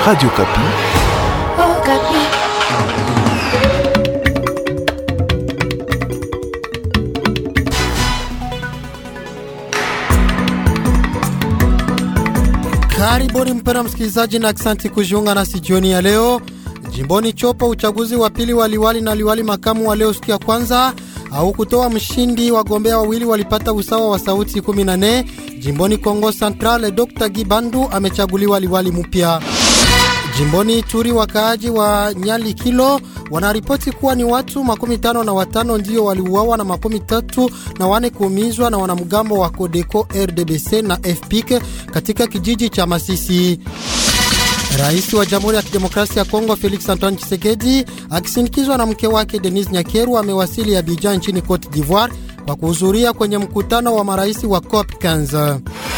Radio Kapi. Oh, Kapi. Karibuni mpera msikilizaji, na aksanti kujiunga nasi jioni ya leo. Jimboni Chopo, uchaguzi wa pili wa liwali na liwali makamu wa leo siku ya kwanza au kutoa mshindi. Wagombea wawili walipata usawa wa sauti 14. Jimboni Kongo Central, Dr Gibandu amechaguliwa liwali mpya. Jimboni Ituri, wakaaji wa Nyali Kilo wanaripoti kuwa ni watu makumi tano na watano ndio waliuawa na makumi tatu na wane kuumizwa na wanamgambo wa Kodeko RDBC na FPIC katika kijiji cha Masisi. Rais wa Jamhuri ya Kidemokrasia ya Kongo Felix Antoine Tshisekedi akisindikizwa na mke wake Denis Nyakeru amewasili Abidjan nchini Cote d'Ivoire kwa kuhudhuria kwenye mkutano wa marais wa COP 15.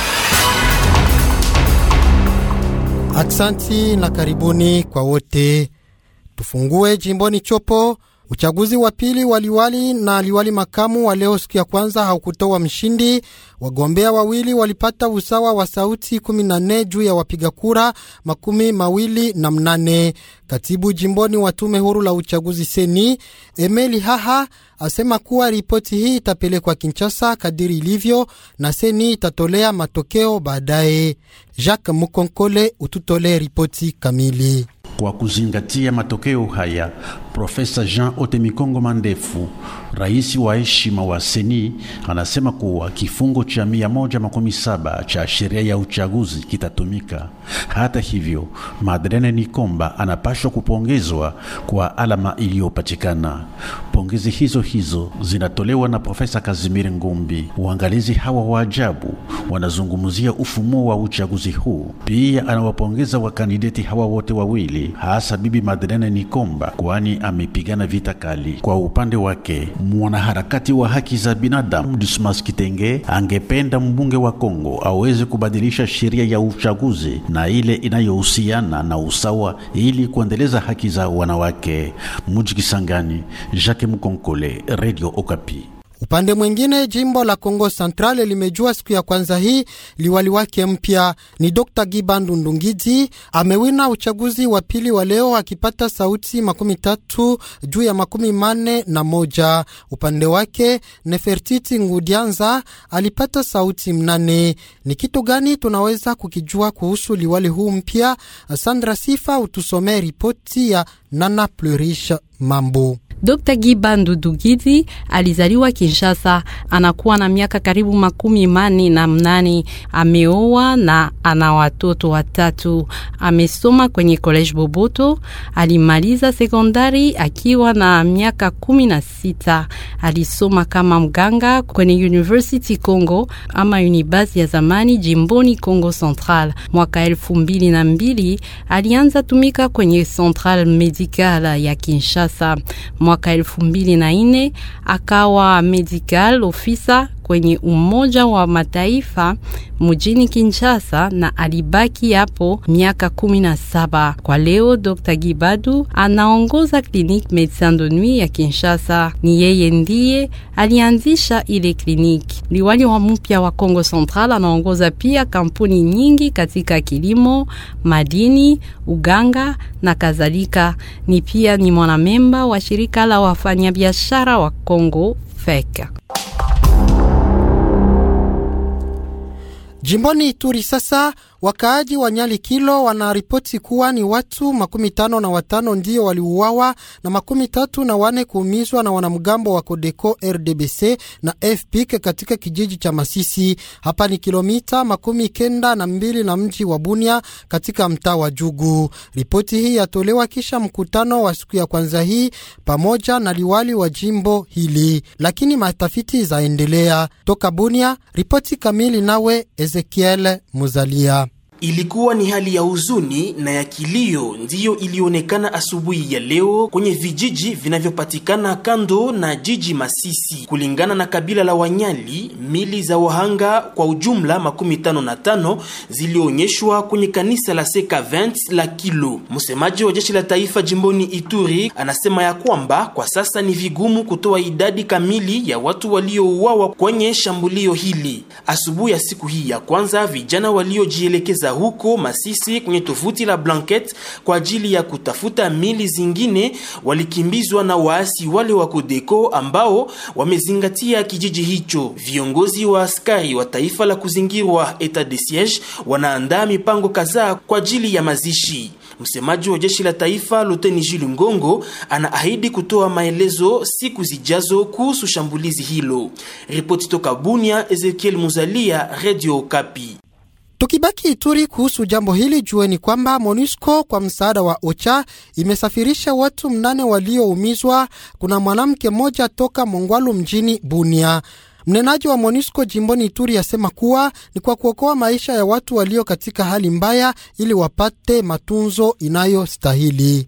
Aksanti na karibuni kwa wote. Tufungue jimboni Chopo. Uchaguzi wa pili wa liwali na liwali makamu wa leo siku ya kwanza haukutoa mshindi. Wagombea wawili walipata usawa wa sauti 14 juu ya wapiga kura makumi mawili na mnane. Katibu jimboni wa tume huru la uchaguzi seni Emeli Haha asema kuwa ripoti hii itapelekwa Kinshasa kadiri ilivyo na seni itatolea matokeo baadaye. Jacques Mukonkole ututolee ripoti kamili. Kwa kuzingatia matokeo haya, Profesa Jean Otemikongo Mandefu, rais wa heshima wa Seni, anasema kuwa kifungo cha mia moja makumi saba cha sheria ya uchaguzi kitatumika. Hata hivyo, Madeleine Nikomba anapashwa kupongezwa kwa alama iliyopatikana. Pongezi hizo hizo zinatolewa na Profesa Kazimiri Ngumbi. Waangalizi hawa wa ajabu wanazungumzia ufumo wa uchaguzi huu. Pia anawapongeza wakandideti hawa wote wawili, hasa Bibi Madeleine Nikomba, kwani amepigana vita kali. Kwa upande wake, mwanaharakati wa haki za binadamu Dismas Kitenge angependa mbunge wa Kongo aweze kubadilisha sheria ya uchaguzi na ile inayohusiana na usawa ili kuendeleza haki za wanawake. Muji Kisangani, Jacques Mukonkole, Radio Okapi. Upande mwingine jimbo la Kongo Central limejua siku ya kwanza hii liwali wake mpya ni Dr Gibandu Ndungidi. Amewina uchaguzi wa pili wa leo akipata sauti makumi tatu juu ya makumi mane na moja. Upande wake Nefertiti Ngudianza alipata sauti mnane. Ni kitu gani tunaweza kukijua kuhusu liwali huu mpya? Sandra Sifa utusomee ripoti ya Nana Plurish Mambo. Dr. Gibandu Dugidi alizaliwa Kinshasa, anakuwa na miaka karibu makumi mane na mnane. Ameoa na ana watoto watatu. Amesoma kwenye College Boboto, alimaliza sekondari akiwa na miaka kumi na sita. Alisoma kama mganga kwenye University Congo ama Unibasi ya zamani jimboni Congo Central. Mwaka elfu mbili na mbili alianza tumika kwenye Central Medical ya Kinshasa. Mwaka elfu mbili na nne akawa medical officer kwenye Umoja wa Mataifa mjini Kinshasa na alibaki hapo miaka kumi na saba. Kwa leo Dr. Gibadu anaongoza Clinique Medecins de Nuit ya Kinshasa. Ni yeye ndiye alianzisha ile kliniki. Liwali wa mpya wa Kongo Central anaongoza pia kampuni nyingi katika kilimo, madini, uganga na kadhalika. Ni pia ni mwanamemba wa shirika la wafanyabiashara wa Kongo FEC. Jimboni Ituri sasa, wakaaji wa Nyali Kilo wanaripoti kuwa ni watu makumi tano na watano ndio waliuawa na makumi tatu na wane kuumizwa na wanamgambo wa Kodeko RDBC na FPIC katika kijiji cha Masisi. Hapa ni kilomita makumi kenda na mbili na mji wa Bunia katika mtaa wa Jugu. Ripoti hii yatolewa kisha mkutano wa siku ya kwanza hii pamoja na liwali wa jimbo hili, lakini matafiti zaendelea. Toka Bunia, ripoti kamili nawe Ezekiel Muzalia. Ilikuwa ni hali ya huzuni na ya kilio ndiyo ilionekana asubuhi ya leo kwenye vijiji vinavyopatikana kando na jiji Masisi. Kulingana na kabila la Wanyali, mili za wahanga kwa ujumla makumi tano na tano zilionyeshwa kwenye kanisa la Seka 20 la Kilo. Msemaji wa jeshi la taifa jimboni Ituri anasema ya kwamba kwa sasa ni vigumu kutoa idadi kamili ya watu waliouawa kwenye shambulio hili. Asubuhi ya siku hii ya kwanza, vijana waliojielekeza huko Masisi kwenye tovuti la Blanket kwa ajili ya kutafuta mili zingine walikimbizwa na waasi wale wa Kodeko ambao wamezingatia kijiji hicho. Viongozi wa askari wa taifa la kuzingirwa etat de siege wanaandaa mipango kadhaa kwa ajili ya mazishi. Msemaji wa jeshi la taifa Luteni Jules Ngongo anaahidi kutoa maelezo siku zijazo kuhusu shambulizi hilo. Ripoti toka Bunia, Ezekiel Muzalia, Radio Kapi. Tukibaki Ituri kuhusu jambo hili, jueni kwamba MONUSCO kwa msaada wa OCHA imesafirisha watu mnane walioumizwa. Kuna mwanamke mmoja toka Mongwalu mjini Bunia. Mnenaji wa MONUSCO jimboni Ituri asema kuwa ni kwa kuokoa maisha ya watu walio katika hali mbaya ili wapate matunzo inayostahili.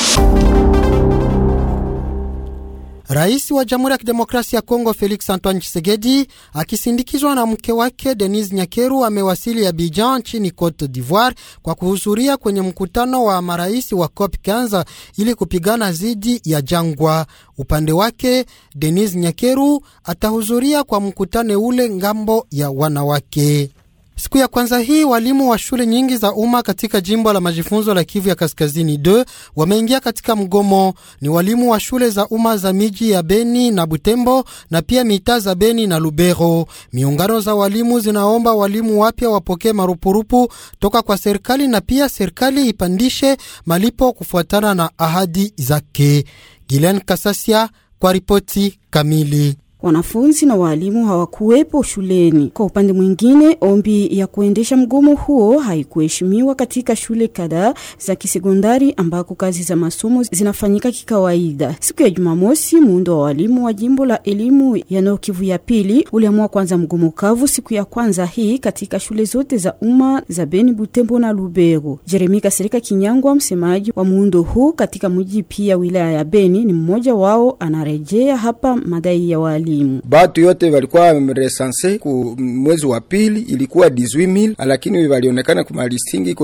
Rais wa Jamhuri ya Kidemokrasia ya Kongo Felix Antoine Tshisekedi akisindikizwa na mke wake Denise Nyakeru amewasili Abidjan nchini Cote d'Ivoire kwa kuhudhuria kwenye mkutano wa marais wa COP 15 ili kupigana dhidi ya jangwa. Upande wake Denise Nyakeru atahudhuria kwa mkutano ule ngambo ya wanawake. Siku ya kwanza hii walimu wa shule nyingi za umma katika jimbo la majifunzo la Kivu ya Kaskazini d wameingia katika mgomo. Ni walimu wa shule za umma za miji ya Beni na Butembo na pia mitaa za Beni na Lubero. Miungano za walimu zinaomba walimu wapya wapokee marupurupu toka kwa serikali na pia serikali ipandishe malipo kufuatana na ahadi zake. Gilen Kasasia kwa ripoti kamili. Wanafunzi na waalimu hawakuwepo shuleni. Kwa upande mwingine, ombi ya kuendesha mgomo huo haikuheshimiwa katika shule kadhaa za kisekondari ambako kazi za masomo zinafanyika kikawaida. Siku ya Jumamosi, muundo wa walimu wa jimbo la elimu ya Nord Kivu ya pili uliamua kwanza mgomo kavu siku ya kwanza hii katika shule zote za umma za Beni, Butembo na Lubero. Jeremi Kasirika Kinyangwa, msemaji wa muundo huu katika mji pia wilaya ya Beni, ni mmoja wao, anarejea hapa madai ya walimu batu yote walikuwa resanse ku mwezi wa pili ilikuwa 18000 lakini walionekana ku malistingi iko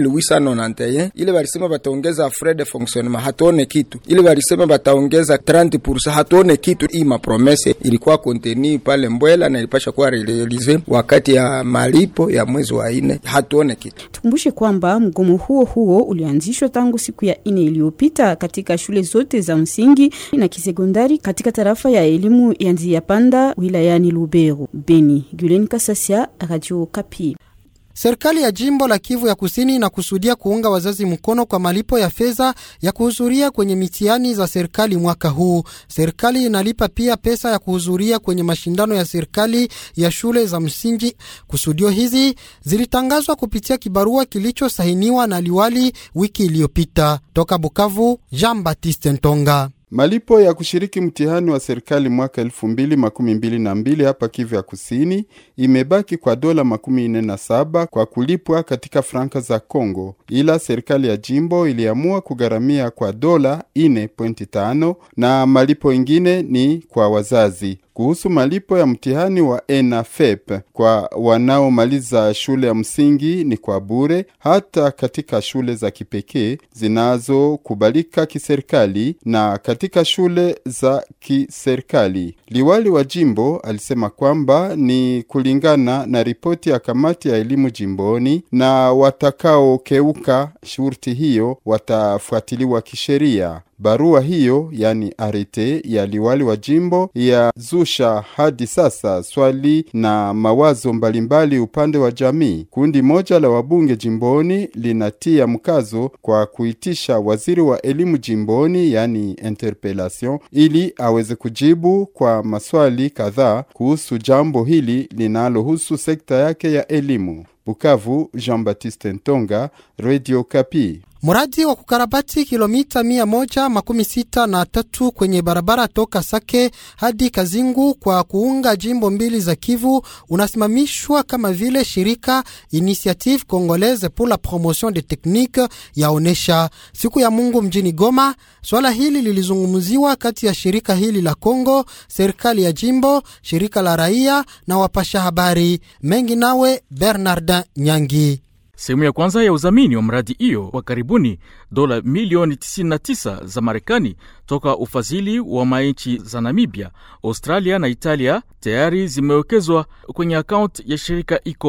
2891. Ile walisema bataongeza frais de fonctionnement, hatuone kitu. Ile walisema bataongeza 30%, hatuone kitu. Hii mapromese ilikuwa konteni pale Mbwela na ilipasha kuwa realize wakati ya malipo ya mwezi wa ine, hatuone kitu. Tukumbushe kwamba mgomo huo huo ulianzishwa tangu siku ya ine iliyopita katika shule zote za msingi na kisekondari katika tarafa ya elimu ya Nzia Panda wilayani Lubero. Beni, Gulen Kasasia, Radio Kapi. Serikali ya jimbo la Kivu ya Kusini inakusudia kuunga wazazi mkono kwa malipo ya fedha ya kuhudhuria kwenye mitihani za serikali mwaka huu. Serikali inalipa pia pesa ya kuhudhuria kwenye mashindano ya serikali ya shule za msingi. Kusudio hizi zilitangazwa kupitia kibarua kilichosainiwa na liwali wiki iliyopita. Toka Bukavu, Jean Baptiste Ntonga. Malipo ya kushiriki mtihani wa serikali mwaka elfu mbili makumi mbili na mbili hapa Kivu ya Kusini imebaki kwa dola makumi nne na saba kwa kulipwa katika franka za Congo, ila serikali ya jimbo iliamua kugharamia kwa dola ine pointi tano na malipo ingine ni kwa wazazi. Kuhusu malipo ya mtihani wa ENAFEP kwa wanaomaliza shule ya msingi ni kwa bure, hata katika shule za kipekee zinazokubalika kiserikali na katika shule za kiserikali. Liwali wa jimbo alisema kwamba ni kulingana na ripoti ya kamati ya elimu jimboni, na watakaokeuka shurti hiyo watafuatiliwa kisheria. Barua hiyo yani arete ya liwali wa jimbo ya zusha hadi sasa swali na mawazo mbalimbali upande wa jamii. Kundi moja la wabunge jimboni linatia mkazo kwa kuitisha waziri wa elimu jimboni yani interpellation, ili aweze kujibu kwa maswali kadhaa kuhusu jambo hili linalohusu sekta yake ya elimu. Bukavu, Jean-Baptiste Ntonga, Radio Kapi. Mradi wa kukarabati kilomita mia moja makumi sita na tatu kwenye barabara toka Sake hadi Kazingu kwa kuunga jimbo mbili za Kivu unasimamishwa kama vile shirika Initiative Congolaise pour la Promotion des Techniques yaonesha siku ya Mungu mjini Goma. Swala hili lilizungumziwa kati ya shirika hili la Kongo, serikali ya jimbo, shirika la raia na wapasha habari mengi. Nawe Bernardin Nyangi. Sehemu ya kwanza ya udhamini wa mradi hiyo wa karibuni dola milioni 99 za Marekani toka ufadhili wa manchi za Namibia, Australia na Italia tayari zimewekezwa kwenye akaunti ya shirika ECOP.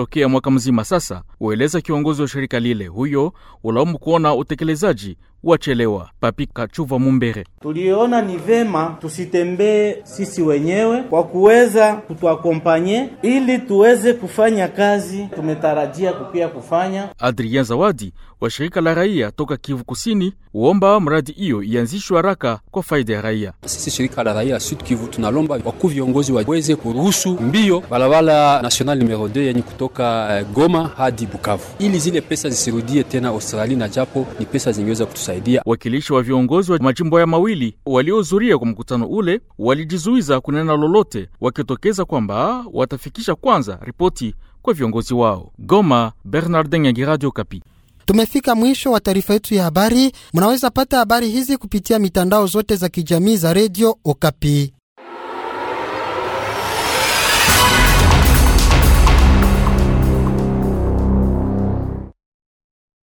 tokea mwaka mzima sasa, ueleza kiongozi wa shirika lile. Huyo ulaumu kuona utekelezaji wachelewa. Papi Kachuva Mumbere: tuliona ni vema tusitembee sisi wenyewe kwa kuweza kutuakompanye ili tuweze kufanya kazi tumetarajia kupia kufanya. Adrien Zawadi wa shirika la raia toka Kivu Kusini uomba mradi hiyo ianzishwe haraka kwa faida ya raia. Sisi shirika la raia Sud Kivu tunalomba wakuu viongozi waweze kuruhusu mbio barabara national numero 2 yenye kutoka uh, Goma hadi Bukavu ili zile pesa zisirudie tena Australia, na japo ni pesa zingeweza kutusaidia. Wakilishi wa viongozi wa majimbo ya mawili waliohudhuria kwa mkutano ule walijizuiza kunena lolote, wakitokeza kwamba watafikisha kwanza ripoti kwa viongozi wao. Goma, Bernardin Yangi, Radio Kapi. Tumefika mwisho wa taarifa yetu ya habari. Mnaweza pata habari hizi kupitia mitandao zote za kijamii za redio Okapi.